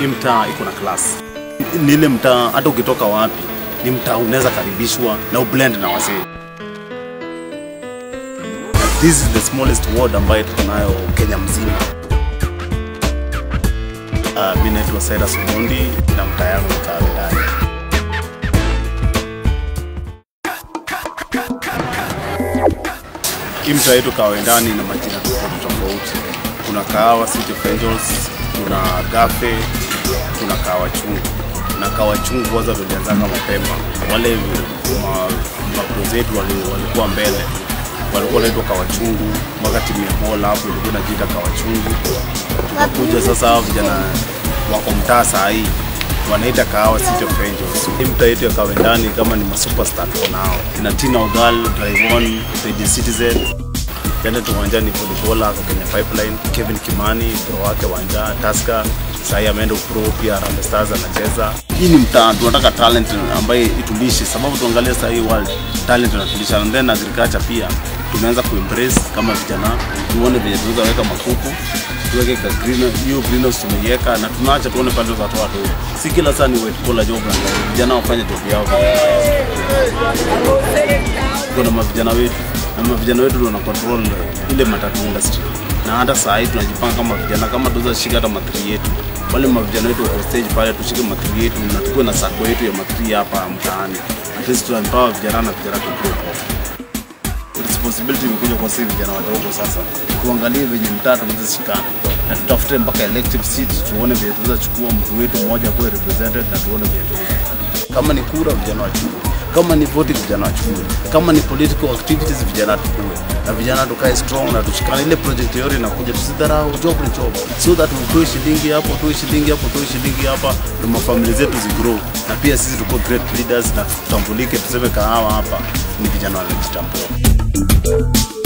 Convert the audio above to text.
hii mtaa iko na class. Ni ile mtaa hata ukitoka wapi, ni mtaa unaweza karibishwa na ublend na wasee. This is the smallest ward ambayo tuko nayo Kenya mzima. Uh, mi naitwa Cyrus Omondi na mtaa yangu mtaa ndani. Hii mtaa yetu Kawendani ina majina tofauti tofauti. Kuna Kahawa City of Angels, kuna Gafe, kuna Kahawa Chungu. Na Kahawa Chungu kwanza tulianzanga mapema. Wale mabro zetu wali- walikuwa mbele, walikuwa wanaitwa Kahawa Chungu, wakati Miamola hapo ilikuwa inajiita Kahawa Chungu. Tukakuja sasa, hao vijana wako mtaa saa hii wanaita Kahawa City of Angels. Hii mtaa yetu ya Kawendani kama ni masuperstar tuko nao, kina Tina Ogal, Drivon, Radio Citizen Jana tu uwanjani volleyball ako Kenya Pipeline, Kevin Kimani pro wake wanja Tusker, sasa ameenda pro pia Harambee Stars anacheza. Hii ni mtaa tunataka talent ambaye itulishe, sababu tuangalie sasa hii world talent inatulisha, and then agriculture pia tumeanza kuembrace kama vijana, tuone vile tunaweza weka makuku tuweke ka green hiyo greenhouse tumeiweka na tunaacha tuone pale watu watu si kila saa ni white collar job na vijana wafanye job yao kuna mavijana wetu na mavijana wetu ndio wana control ile matatu industry na hata saa hii tunajipanga kama vijana kama tuweza shika hata matri yetu wale mavijana wetu wako stage pale tushike matri yetu na tukuwe na sako yetu ya matri hapa mtaani at least tuempower vijana na vijana tu grow responsibility imekuja kwa sisi vijana wadogo sasa tuangalie venye mtaa tunaweza shikana na tutafute mpaka elective seat tuone vile tunaweza chukua mtu wetu mmoja kuwe represented na tuone vile tunaweza kama ni kura vijana wachukue kama ni voting vijana wachukue kama ni political activities vijana tukue na vijana tukae strong na tushikane ile project yote inakuja tusidharau job ni job so that utoe shilingi hapo utoe shilingi hapo utoe shilingi hapa na mafamili zetu zigrow na pia sisi tuko great leaders na tutambulike tuseme kahawa hapa ni vijana wanajitambua